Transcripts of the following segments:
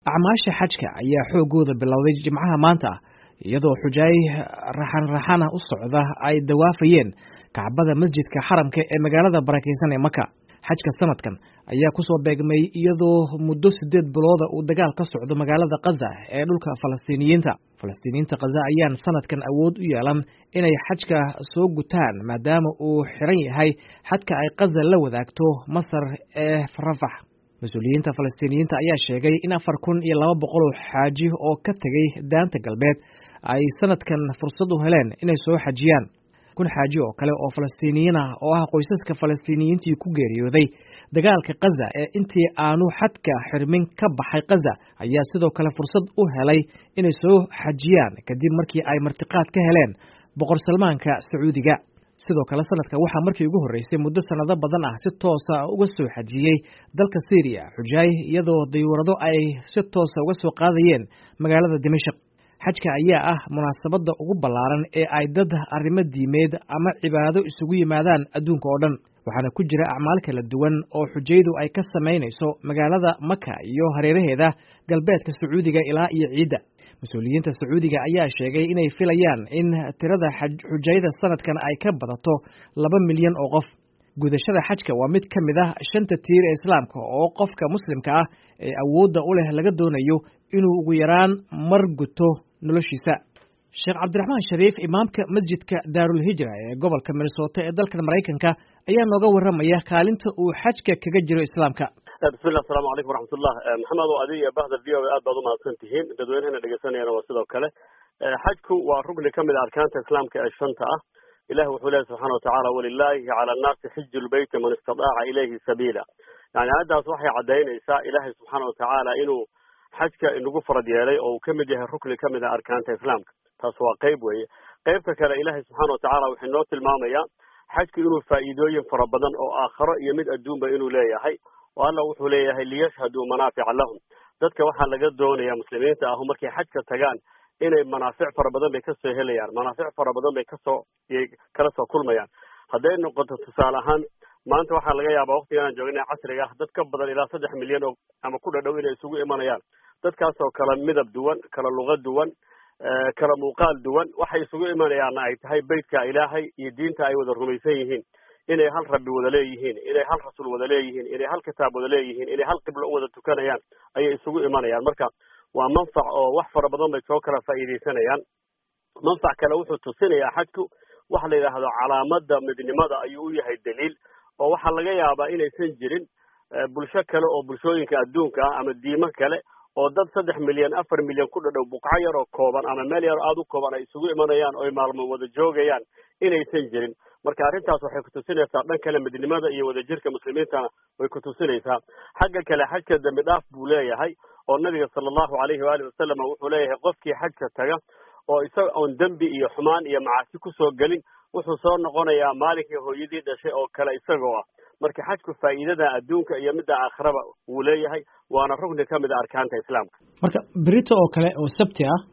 acmaasha xajka ayaa xoogooda bilowday jimcaha maanta ah iyadoo xujaay raxan raxana u socda ay dawaafayeen kacbada masjidka xaramka ee magaalada barakaysan ee maka xajka sanadkan ayaa kusoo beegmay iyadoo muddo sideed bilooda uu dagaal ka socdo magaalada kaza ee dhulka falastiiniyiinta falastiiniyiinta kaza ayaan sanadkan awood u yeelan inay xajka soo gutaan maadaama uu xiran yahay xadka ay kaza la wadaagto masar ee rafax mas-uuliyiinta falastiiniyiinta ayaa sheegay in afar kun iyo laba boqol oo xaaji oo ka tegay daanta galbeed ay sanadkan fursad u heleen inay soo xajiyaan kun xaaji oo kale oo falastiiniyiin ah oo ah qoysaska falastiiniyiintii ku geeriyooday dagaalka kaza ee intii aanu xadka xirmin ka baxay kaza ayaa sidoo kale fursad u helay inay soo xajiyaan kadib markii ay martiqaad ka heleen boqor salmaanka sacuudiga sidoo kale sanadka waxaa markii ugu horreysay muddo sanado badan ah si toosa uga soo xajiyey dalka syriya xujaay iyadoo dayuurado ay si toosa uga soo qaadayeen magaalada dimashik xajka ayaa ah munaasabadda ugu ballaaran ee ay dad arrimo diimeed ama cibaado isugu yimaadaan adduunka oo dhan waxaana ku jira acmaal kala duwan oo xujaydu ay ka samaynayso magaalada maka iyo hareeraheeda galbeedka sacuudiga ilaa iyo ciidda mas-uuliyiinta sacuudiga ayaa sheegay inay filayaan in tirada xujayda sanadkan ay ka badato laba milyan oo qof gudashada xajka waa mid ka mid ah shanta tiir ee islaamka oo qofka muslimka ah ee awoodda u leh laga doonayo inuu ugu yaraan mar guto noloshiisa sheekh cabdiraxmaan shariif imaamka masjidka daarul hijra ee gobolka minnesota ee dalkan maraykanka ayaa nooga warramaya kaalinta uu xajka kaga jiro islaamka bismillah asalamu calaykum waraxmatullah maxamed oo adiga iyo bahda v o a aad baad umahadsan tihiin dadweynahana dhegeysanayana waa sidoo kale xajku waa rugni ka mid a arkaanta islaamka ee shanta ah ilahi wuxuu leeyahy subxana watacala walilahi cala annaasi xiju lbeyti man istadaaca ilayhi sabiila yani aayaddaas waxay caddaynaysaa ilaahay subxaana watacaala inuu xajka inagu farad yeelay oo uu ka mid yahay rukni ka mid a arkaanta islaamka taas waa qeyb weeye qeybta kale ilaahay subxaana watacala wuxuu inoo tilmaamayaa xajku inuu faa'iidooyin fara badan oo aakharo iyo mid adduunba inuu leeyahay oo alla wuxuu leeyahay liyashhaduu manaafica lahum dadka waxaa laga doonaya muslimiinta ahu markay xajka tagaan inay manaafic fara badan bay kasoo helayaan manaafic fara badan bay kasoo kala soo kulmayaan hadday noqoto tusaale ahaan maanta waxaa laga yaabaa waktiganaan joogna casriga ah dad ka badan ilaa saddex milyan oo ama ku dhadhow inay isugu imanayaan dadkaasoo kala midab duwan kala luqa duwan kala muuqaal duwan waxay isugu imanayaanna ay tahay beytka ilaahay iyo diinta ay wada rumaysan yihiin inay hal rabbi wada leeyihiin inay hal rasuul wada leeyihiin inay hal kitaab wada leeyihiin inay hal qiblo u wada tukanayaan ayay isugu imanayaan marka waa manfac oo wax fara badan bay soo kala faa'iidaysanayaan manfac kale wuxuu tusinayaa xajku waxa la yidhaahdo calaamada midnimada ayuu u yahay daliil oo waxaa laga yaabaa inaysan jirin bulsho kale oo bulshooyinka adduunka ah ama diimo kale oo dad saddex milyan afar milyan ku dhadhow buqco yar oo kooban ama meel yar aada u kooban ay isugu imanayaan oo ay maalmo wada joogayaan inaysan jirin marka arrintaas waxay kutusinaysaa dhan kale midnimada iyo wadajirka muslimiintana way kutusinaysaa xagga kale xajka dembi dhaaf buu leeyahay oo nabiga sala allahu calayhi waalihi wasalam wuxuu leeyahay qofkii xajka taga oo isaga oon dembi iyo xumaan iyo macaasi kusoo gelin wuxuu soo noqonayaa maalinkii hooyadii dhashay oo kale isagoo ah marka xajku faa'iidada adduunka iyo midda aakhiraba wuu leeyahay waana rugni ka mid a arkaanta islaamka marka berito oo kale oo sabti ah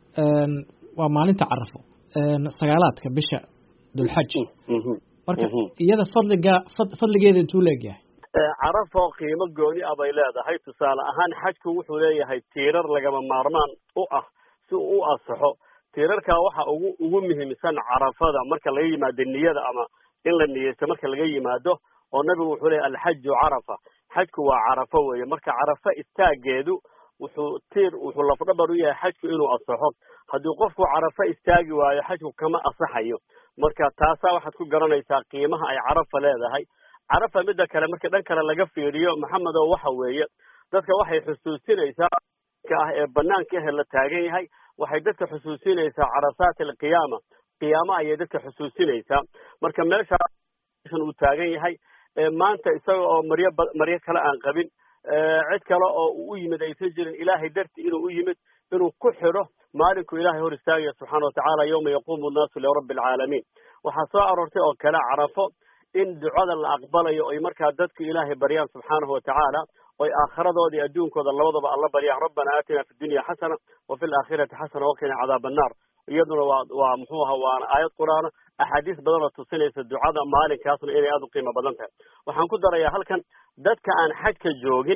waa maalinta carafo sagaalaadka bisha dulxaj marka iyada fadliga fadligeeda intuu leegyahay carafo qiimo gooni ah bay leedahay tusaale ahaan xajku wuxuu leeyahay tiirar lagama maarmaan u ah si uu u asaxo tiirarkaa waxa ugu ugu muhiimsan carafada marka laga yimaado niyada ama in la niyeysto marka laga yimaado oo nabigu wuxuu leeyahy alxaju carafa xajku waa carafo weeye marka carafo istaageedu wuxuu tiir wuxuu lafdhabar u yahay xajku inuu asaxo haddii qofku carafo istaagi waayo xajku kama asaxayo marka taasaa waxaad ku garanaysaa qiimaha ay carafa leedahay carafa midda kale marka dhan kale laga fiiriyo maxamed oo waxa weeye dadka waxay xusuusinaysaa ka ah ee banaanka ahe la taagan yahay waxay dadka xusuusinaysaa carasaat alqiyaama qiyaama ayay dadka xusuusinaysaa marka meeshaan uu taagan yahay maanta isaga oo maryo maryo kale aan qabin cid kale oo uu u yimid aysan jirin ilaahay darti inuu u yimid inuu ku xidho maalinkuu ilaahay hor istaagaya subxaana watacaala yawma yaquumu nnaasu lirabbi alcaalamiin waxaa soo aroortay oo kale carafo in ducada la aqbalayo oy markaa dadku ilaahay baryaan subxaanahu watacaala oy aakhiradoodii adduunkooda labadaba alla baryaan rabbana aatina fi dunya xasana wa fi laakhirati xasana waqina cadaaba annaar iyaduna waa waa muxuu aha waana aayad qur-aana axaadiis badan oo tusinaysa ducada maalinkaasna inay aada u qiimo badan tahay waxaan ku darayaa halkan dadka aan xajka joogin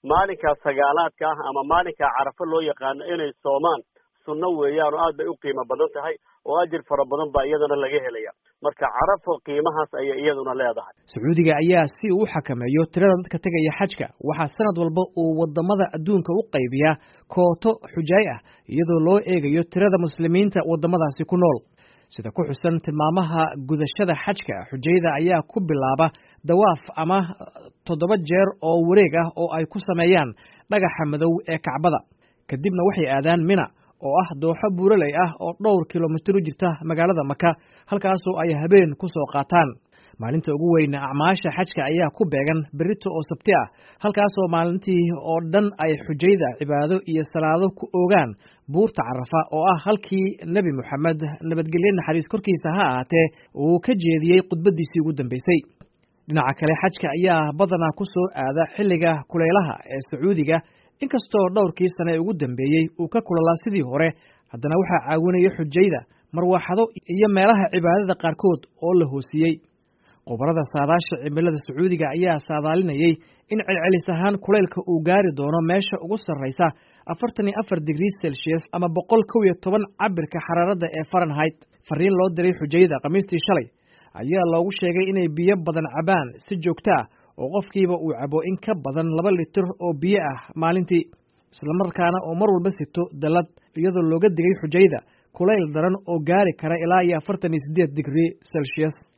maalinkaa sagaalaadka ah ama maalinkaa carafo loo yaqaano inay soomaan sunno weeyaan oo aad bay u qiimo badan tahay oo ajir fara badan baa iyadana laga helaya marka carafo qiimahaas ayay iyaduna leedahay sacuudiga ayaa si uu u xakameeyo tirada dadka tegaya xajka waxaa sanad walba uu wadamada adduunka u qaybiyaa kooto xujaay ah iyadoo loo eegayo tirada muslimiinta wadamadaasi ku nool sida ku xusan tilmaamaha gudashada xajka xujayda ayaa ku bilaaba dawaaf ama toddoba jeer oo wareeg ah oo ay ku sameeyaan dhagaxa madow ee kacbada kadibna waxay aadaan mina oo ah dooxo buuraley ah oo dhowr kilomitir u jirta magaalada maka halkaasoo ay habeen ku soo qaataan maalinta ugu weyn acmaasha xajka ayaa ku beegan berito oo sabti ah halkaasoo maalintii oo dhan ay xujayda cibaado iyo salaado ku oogaan buurta carafa oo ah halkii nebi moxamed nabadgelye naxariis korkiisa ha ahaatee uu ka jeediyey khudbadiisii ugu dambeysay dhinaca kale xajka ayaa badanaa ku soo aada xilliga kulaylaha ee sacuudiga inkastoo dhowrkii sane ugu dambeeyey uu ka kulalaa sidii hore haddana waxaa caawinaya xujayda marwaaxado iyo meelaha cibaadada qaarkood oo la hoosiyey khubarada saadaasha cimilada sacuudiga ayaa saadaalinayey in celcelis ahaan kulaylka uu gaari doono meesha ugu sarraysa afartan iyo afar digrii celsius ama boqol kow iyo toban cabirka xaraaradda ee farenheit fariin loo diray xujayda khamiistii shalay ayaa loogu sheegay inay biyo badan cabaan si joogto ah oo qofkiiba uu cabo in ka badan laba litir oo biyo ah maalintii islamarkaana oo mar walba sito dallad iyadoo looga digay xujayda kulayl daran oo gaari kara ilaa iyo afartan iyo siddeed digrii celsius